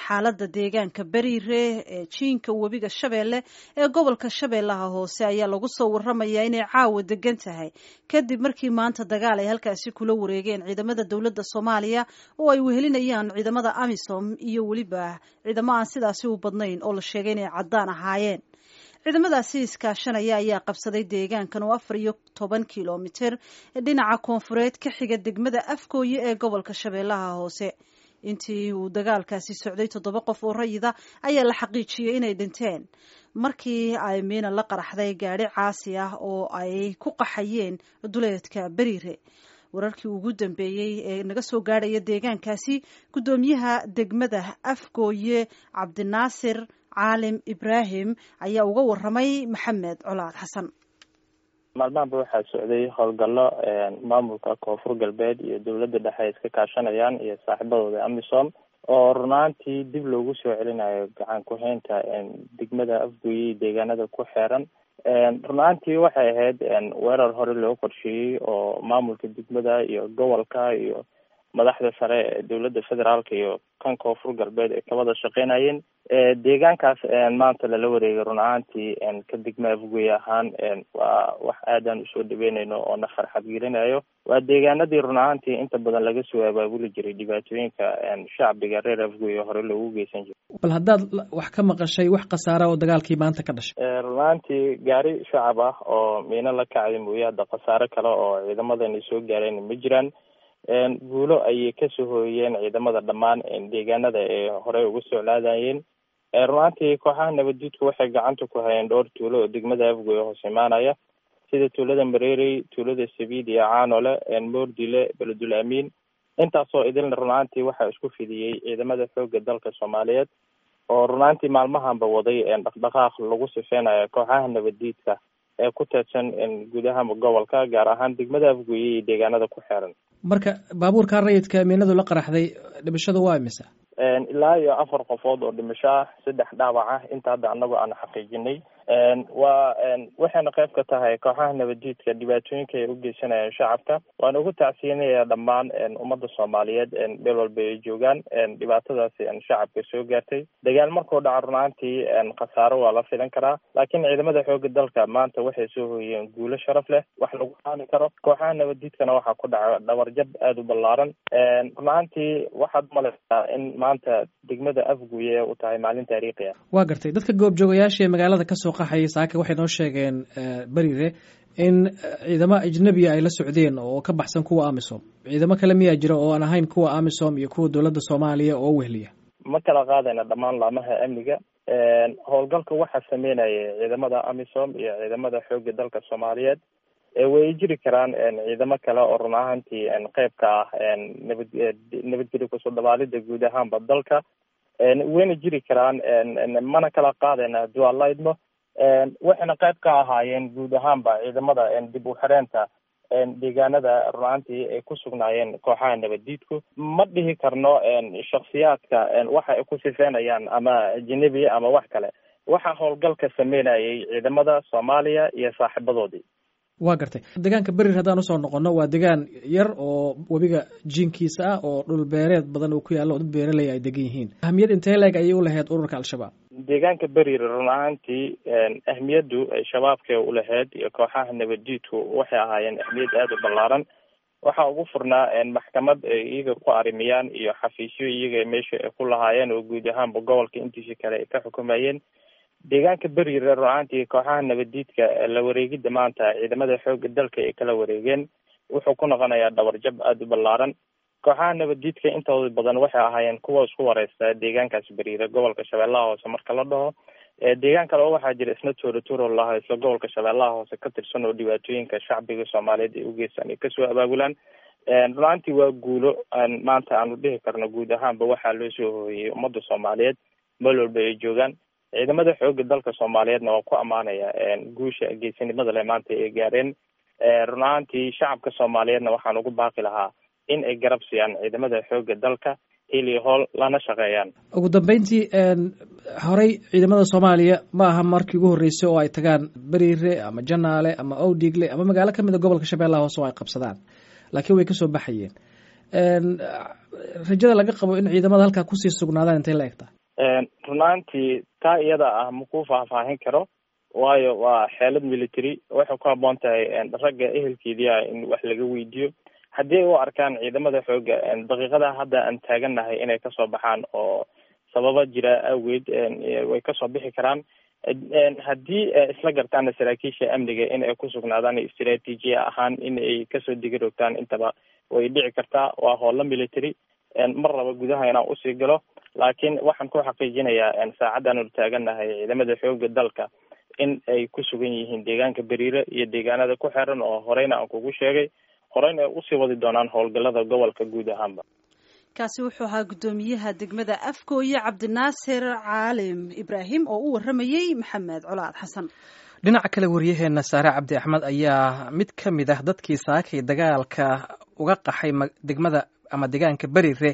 xaaladda deegaanka beriire ee jiinka webiga shabeelle ee gobolka shabeellaha hoose ayaa lagu soo waramayaa inay caawa degan tahay kadib markii maanta dagaal ay halkaasi kula wareegeen ciidamada dowladda soomaaliya oo ay wehelinayaan ciidamada amisom iyo weliba ciidamo aan sidaasi u badnayn oo la sheegay inay caddaan ahaayeen ciidamadaasi iskaashanaya ayaa qabsaday deegaankan oo afar iyo toban kilomitir dhinaca koonfureed ka xiga degmada afgooye ee gobolka shabeellaha hoose intii uu dagaalkaasi socday toddoba qof oo rayida ayaa la xaqiijiyey inay dhinteen markii ay miina la qaraxday gaadhi caasi ah oo ay ku qaxayeen duleedka beriire wararkii ugu dambeeyey ee naga soo gaadhaya deegaankaasi guddoomiyaha degmada afgooye cabdinaasir caalim ibraahim ayaa uga waramay maxamed colaad xasan maalmahanba waxaa socday howlgallo maamulka koonfur galbeed iyo dowladda dhexe ay iska kaashanayaan iyo saaxiibadooda amisom oo runaantii dib loogu soo celinayo gacan ku-haynta degmada afgooye iyo deegaanada ku xeeran runaantii waxay ahayd weerar hore loo qorsheeyey oo maamulka degmada iyo gobolka iyo madaxda sare ee dowladda federaalka iyo kan koonfur galbeed ay ka wada shaqeynayeen deegaankaas maanta lala wareegay run ahaantii ka degma afgoy ahaan waa wax aadaan usoo dhaweynayno oo na farxad gelinayo waa deegaanadii run ahaantii inta badan laga soo abaabuli jiray dhibaatooyinka shacbiga reer afgoy hore loogu geysan jiray bal haddaad wax ka maqashay wax khasaara oo dagaalkii maanta ka dhashay run ahaantii gaari shacab ah oo miino la kacday mooye hadda khasaare kale oo ciidamadani soo gaareen ma jiraan guulo ayay kasoo hooyeen ciidamada dhammaan deegaanada ee horey uga soclaadayeen runaantii kooxaha nabaddiidku waxay gacanta ku hayeen dhowr tuulo oo degmada afgoy hoos imaanaya sida tuulada mareerey tuulada sabiid iyo caanole moordile beledul amiin intaasoo idilna runaantii waxaa isku fidiyey ciidamada xooga dalka soomaaliyeed oo runaantii maalmahanba waday dhaqdhaqaaq lagu sifeynayo kooxaha nabaddiidka ee ku teedsan gudaha gobolka gaar ahaan degmada afgoye iyo deegaanada ku xeeran marka baabuurkaa rayidka miinadu la qaraxday dhimashadu waa imisa ilaa iyo afar qofood oo dhimasho ah saddex dhaawac ah inta hadda anagoo aan xaqiijinay waa waxayna qayb ka tahay kooxaha nabaddiidka dhibaatooyinka ay u geysanayaan shacabka waana ugu tacsiinaya dhammaan ummadda soomaaliyeed meel walba ay joogaan dhibaatadaasi shacabka soo gaartay dagaal markuu dhaco runaantii khasaaro waa la filan karaa laakiin ciidamada xooga dalka maanta waxay soo hooyeen guulo sharaf leh wax lagu qaani karo kooxaha nabaddiidkana waxaa ku dhaca dhabarjab aada u ballaaran runaantii waxaad umalaysaa in maanta degmada afguye u tahay maalin taariikhi ah waa gartay dadka goobjoogayaasha ee magaalada kasoo qaxayay saaka waxay noo sheegeen berire in ciidamo ajnabiya ay la socdeen oo ka baxsan kuwa amisom ciidamo kale miyaa jira oo aan ahayn kuwa amisom iyo kuwa dowladda soomaaliya oo wehliya ma kala qaadayna dhammaan laamaha amniga howlgalka waxaa sameynaya ciidamada amisom iyo ciidamada xooga dalka soomaaliyeed way jiri karaan ciidamo kale oo run ahaantii qeyb ka ah nabad nabadgelyo kusoo dabaalida guud ahaanba dalka wayna jiri karaan mana kala qaadayna hadduu alla idmo waxayna qayb ka ahaayeen guud ahaanba ciidamada dib u xireenta deegaanada runaantii ay ku sugnaayeen kooxaha nabaddiidku ma dhihi karno shaksiyaadka waxa ay ku sifeynayaan ama ajanabi ama wax kale waxaa howlgalka sameynayay ciidamada soomaaliya iyo saaxiibadoodii waa gartay deegaanka berir haddaan usoo noqono waa deegaan yar oo webiga jiinkiisa ah oo dhul beereed badan uu ku yaallo oo dad beeraley ay degan yihiin ahmiyad intee leeg ayay u lahayd ururka al-shabaab deegaanka berir run ahaantii ahmiyaddu ay shabaabka u lahayd iyo kooxaha nabaddiidku waxay ahaayeen ahmiyad aada u ballaaran waxaa ugu furnaa maxkamad ay iyaga ku arimiyaan iyo xafiisyo iyaga meesha ay ku lahaayeen oo guud ahaanba gobolka intiisa kale ay ka xukumayeen deegaanka berire runaantii kooxaha nabaddiidka la wareegidda maanta ciidamada xooga dalka ay kala wareegeen wuxuu ku noqonayaa dhabarjab aada u ballaaran kooxaha nabaddiidka intooda badan waxay ahaayeen kuwa isku wareysta deegaankaas beriire gobolka shabeellaha hoose marka la dhaho deegaan kale oo waxaa jira isna toora toro laha isla gobolka shabeellaha hoose ka tirsan oo dhibaatooyinka shacbiga soomaaliyeed ay u geystaan ay kasoo abaabulaan runaantii waa guulo maanta aanu dhihi karno guud ahaanba waxaa loo soo hooyey ummadda soomaaliyeed meel walba ay joogaan ciidamada xooga dalka soomaaliyeedna waa ku ammaanaya guusha geesinimada le maanta ay gaareen run ahaantii shacabka soomaaliyeedna waxaan ugu baaqi lahaa in ay garab siiyaan ciidamada xooga dalka hil iyo hool lana shaqeeyaan ugu dambeyntii horey ciidamada soomaaliya ma aha markii ugu horreysay oo ay tagaan beriire ama janaale ama owdigle ama magaalo kamid a gobolka shabeellaha hoose oo ay qabsadaan laakiin way kasoo baxayeen rajada laga qabo in ciidamada halkaa kusii sugnaadaan intay la egtaa runaantii taa iyada ah makuu faahfaahin karo waayo waa xeelad military waxay ku haboon tahay ragga ehelkeedii ah in wax laga weydiiyo haddii ay u arkaan ciidamada xooga daqiiqada hadda aan taagannahay inay kasoo baxaan oo sababa jira awgeed way kasoo bixi karaan haddii isla gartaana saraakiisha amniga in ay ku sugnaadaan istraatiijiya ahaan in ay kasoo digi rogtaan intaba way dhici kartaa waa howlo military mar raba gudaha inaan usii galo laakiin waxaan ku xaqiijinayaa saacaddan ul taagannahay ciidamada xooga dalka in ay ku sugan yihiin deegaanka beriire iyo deegaanada ku xeran oo horeyna aan kugu sheegay horeyna ay usii wadi doonaan howlgalada gobolka guud ahaanba kaasi wuxuu ahaa guddoomiyaha degmada afgooye cabdinaasir caalim ibraahim oo u waramayey maxamed colaad xasan dhinaca kale waryaheena saare cabdi axmed ayaa mid ka mid ah dadkii saakay dagaalka uga qaxay degmada ama deegaanka berire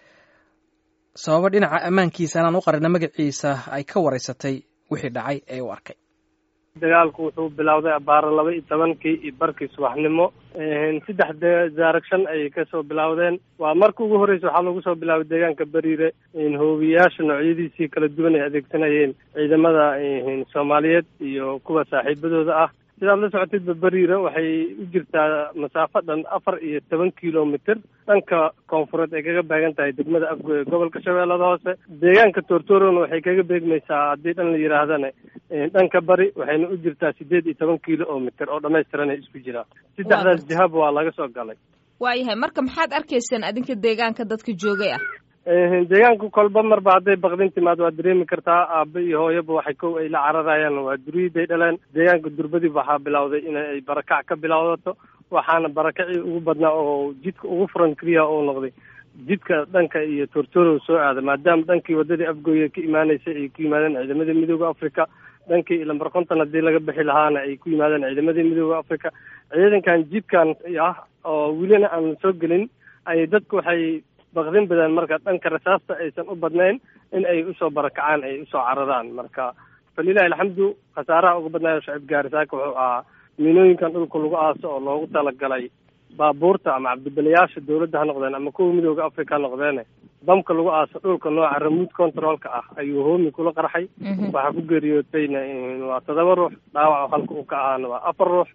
sababo dhinaca ammaankiisa anaan u qarina magaciisa ay ka wareysatay wixii dhacay ee u arkay dagaalku wuxuu bilowday abaaro laba iyo tobankii iyo barkii subaxnimo saddex daaragshan ayay kasoo bilowdeen waa marka ugu horreysa waxaa lagu soo bilaabay deegaanka beriire hoobiyayaasha noocyadiisii kala duwan ay adeegsanayeen ciidamada soomaaliyeed iyo kuwa saaxiibadooda ah sidaad la socotidba beriire waxay u jirtaa masaafo dhan afar iyo toban kilomitr dhanka koonfureed ay kaga baagan tahay degmada afgooye gobolka shabeellada hoose deegaanka tortorona waxay kaga beegmaysaa haddii dhan la yidhaahdana dhanka bari waxayna u jirtaa sideed iyo toban kilomitr oo dhamaystiran ay isku jiraan saddexdaas jihaba waa laga soo galay waayahay marka maxaad arkaysaan adinka deegaanka dadka joogay ah deegaanka kolba marba hadday bakdin timaad waa dareemi kartaa aaba iyo hooyaba waxay kow ay la cararayaan waa duriyiday dhaleen deegaanka durbadib waxaa bilowday inay barakac ka bilowdato waxaana barakacii ugu badnaa oo jidka ugu furan keliya uu noqday jidka dhanka iyo tortorow soo aada maadaama dhankii wadadii afgooye ka imaanaysay ay ku yimaadeen ciidamada midooda africa dhankii lambar konton haddii laga bixi lahaana ay ku yimaadeen ciidamadii midooda africa ciidankan jidkan ah oo welina aan soo gelin ay dadku waxay bakdin badan marka dhanka rasaasta aysan u badnayn in ay usoo barakacaan ay usoo cararaan marka falilahi alxamdu khasaaraha uga badnaayo shacib gaarisaaka wuxuu ahaa miinooyinkan dhulka lagu aaso oo loogu talagalay baabuurta ama cabdibalayaasha dawladda ha noqdeen ama kuwa midooda africa ha noqdeene bamka lagu aaso dhulka nooca remote controlka ah ayuu hoomi kula qarxay waxaa ku geeriyootayna waa todoba ruux dhaawac halka uu ka ahaana waa afar ruux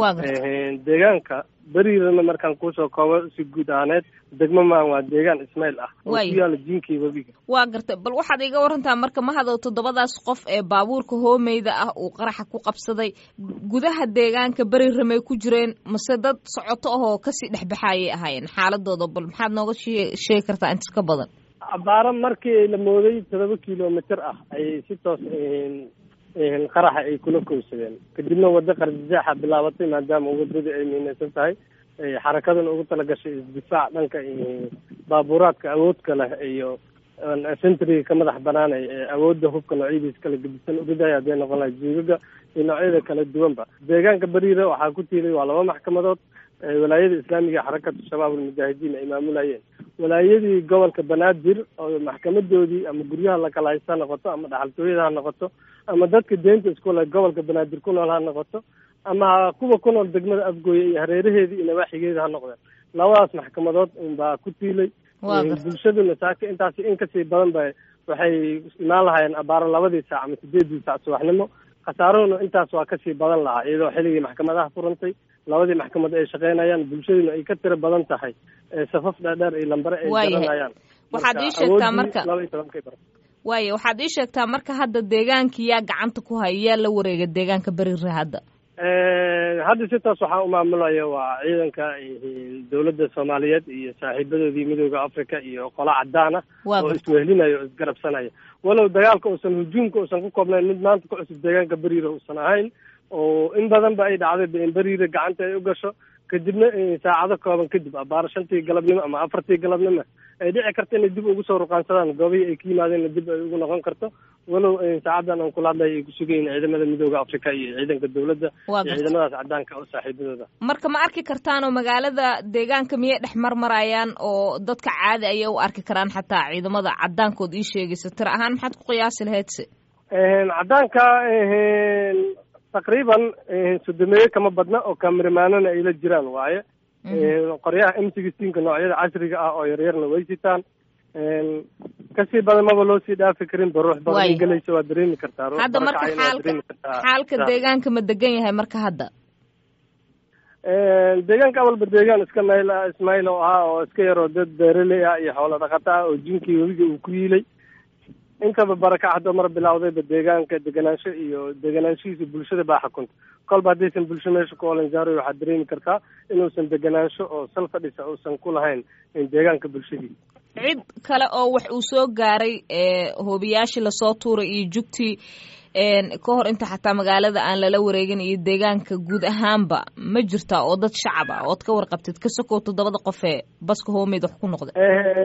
deegaanka beriirana markaan kuusoo koobo si guud ahaaneed degmo maan waa deegaan ismaail ah oo ku yaala jinkii webiga waa gartay bal waxaad iga warantaa marka mahadow toddobadaas qof ee baabuurka hoomeyda ah uu qaraxa ku qabsaday gudaha deegaanka beriramay ku jireen mase dad socoto ahoo kasii dhexbaxaayay ahaayeen xaaladooda bal maxaad nooga sheegi kartaa intas ka badan abaaro markii la mooday todoba kilomitr ah ayay si toos qaraxa ay kula kowsadeen kadibna waddo qarjijaaxa bilaabatay maadaama wadadii ay miinaysan tahay xarakadana ugu talagashay isdifaac dhanka baabuuraadka awoodka leh iyo centriga ka madax banaanay ee awoodda hubka noocyadiisa kala gedisan uridaya hadday noqon lahay juugaga iyo noocyada kala duwanba deegaanka beriire waxaa ku tiilay waa laba maxkamadood walaayada islaamiga xarakatu shabaab almujaahidiin ay maamulayeen walaayadii gobolka banaadir oo maxkamadoodii ama guryaha lakala haysta ha noqoto ama dhaxaltooyada ha noqoto ama dadka deenta iskule gobolka banaadir ku nool ha noqoto ama kuwa ku nool degmada afgooye iyo hareeraheedii iyo nawaaxigeeda ha noqdeen labadaas maxkamadood unbaa ku tiilay bulshaduna saaka intaasi in kasii badan ba waxay imaan lahaayeen abaaro labadii saac ama sideedii saac subaxnimo khasaaruhuna intaas waa kasii badan lahaa iyadoo xilligii maxkamadaha furantay labadii maxkamad ay shaqeynayaan bulshaduna ay ka tiro badan tahay safaf dheerdheer iyo lambare ay garanayaan waxaad ii sheegtaa marka waaya waxaad ii sheegtaa marka hadda deegaankii yaa gacanta ku haya yaa la wareega deegaanka berire hadda hadda si taas waxaa umaamulaya waa ciidanka dawladda soomaaliyeed iyo saaxiibadoodii midooda africa iyo qola cadaan ah oo iswehlinayo o isgarabsanaya walow dagaalka uusan hujuumka uusan ku koobnayn mid maanta ku cusub deegaanka beriire uusan ahayn oo in badan ba ay dhacday in beriire gacanta ay u gasho kadibna saacado kooban kadib abaaro shantii galabnimo ama afartii galabnimo ay dhici karto inay dib ugu soo ruqaansadaan goobihii ay ka yimaadeenna dib ay ugu noqon karto walow saacadan aan kula hadlay ay ku sugan yihin ciidamada midooda africa iyo ciidanka dawladda iyo ciidamadaas cadaanka oo saaxiibadooda marka ma arki kartaanoo magaalada deegaanka miyay dhex marmarayaan oo dadka caadi ayay u arki karaan xataa ciidamada cadaankood ii sheegaysa tira ahaan maxaad ku qiyaasi lahayd se cadaanka taqriiban sodomeeye kama badna oo kaamirimaanona ay la jiraan waaye qoryaha m sixteenka noocyada casriga ah oo yaryarna way sitaan kasii badan maba loo sii dhaafi karin ba ruux badan Waay. in gelaysa waa dareemi kartaa ruux hadda marka barakacayna waa xaalka dareemi kartaa. xaalka Sa- deegaanka ma degan yahay marka hadda deegaanka awalba deegaan iska mayl ah ismail oo ahaa oo iska yaroo dad beeraley ah iyo xoolo dhaqata ah oo jinkii webiga uu ku yiilay intaba barakac hadda mar bilawdayba deegaanka deganaansho iyo deganaanshihiisa bulshada baa xukunta kolba haddaysan bulsho meesha ku olanjaaroy waxaad dareemi kartaa inuusan deganaansho oo sal fadhisa uusan ku lahayn deegaanka bulshadiisa cid kale oo wax uu soo gaaray ee hoobiyaashii lasoo tuuray iyo jugtii een, ka hor inta xataa magaalada aan lala wareegin iyo deegaanka guud ahaanba ma jirtaa oo dad shacab ah ood ka warqabtid ka sokow toddobada qof ee baska hoomeyd wax ku noqda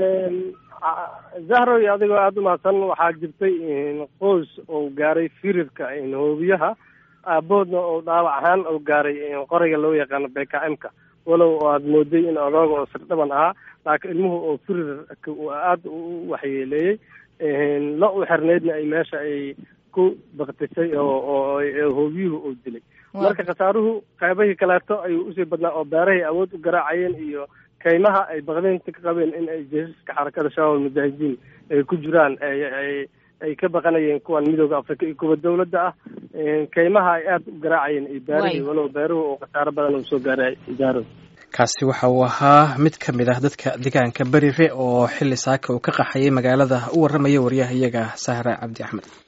zahro iyo adigoo aada u mahadsan waxaa jirtay qoys oo gaaray firirka hoobiyaha aaboodna oo dhaawac ahaan oo gaaray qoriga loo yaqaano bkm-ka walow aad mooday in odooga oo sirdhaban ahaa laakiin ilmuhu oo firirka uu aada u waxyeeleeyey lo u xirneydna ay meesha ay ku baktisay oo oo hoobiyuhu uu dilay marka khasaaruhu qaybahii kaleeto ayuu usii badnaa oo beerahay awood u garaacayeen iyo kaymaha ay baqdeynta ka qabeen in ay jeesaska xarakada shabaab almujaahidiin ay ku jiraan ay ay ay ka baqanayeen kuwan midooda africa iyo kuwa dawladda ah kaymaha ay aada u garaacayeen iyo beerahii walow beeruhu oo khasaaro badan uu soo gaaray daaro kaasi waxa uu ahaa mid ka mid ah dadka deegaanka berire oo xilli saaka uu ka qaxayay magaalada u warramaya waryaha iyaga sahra cabdi axmed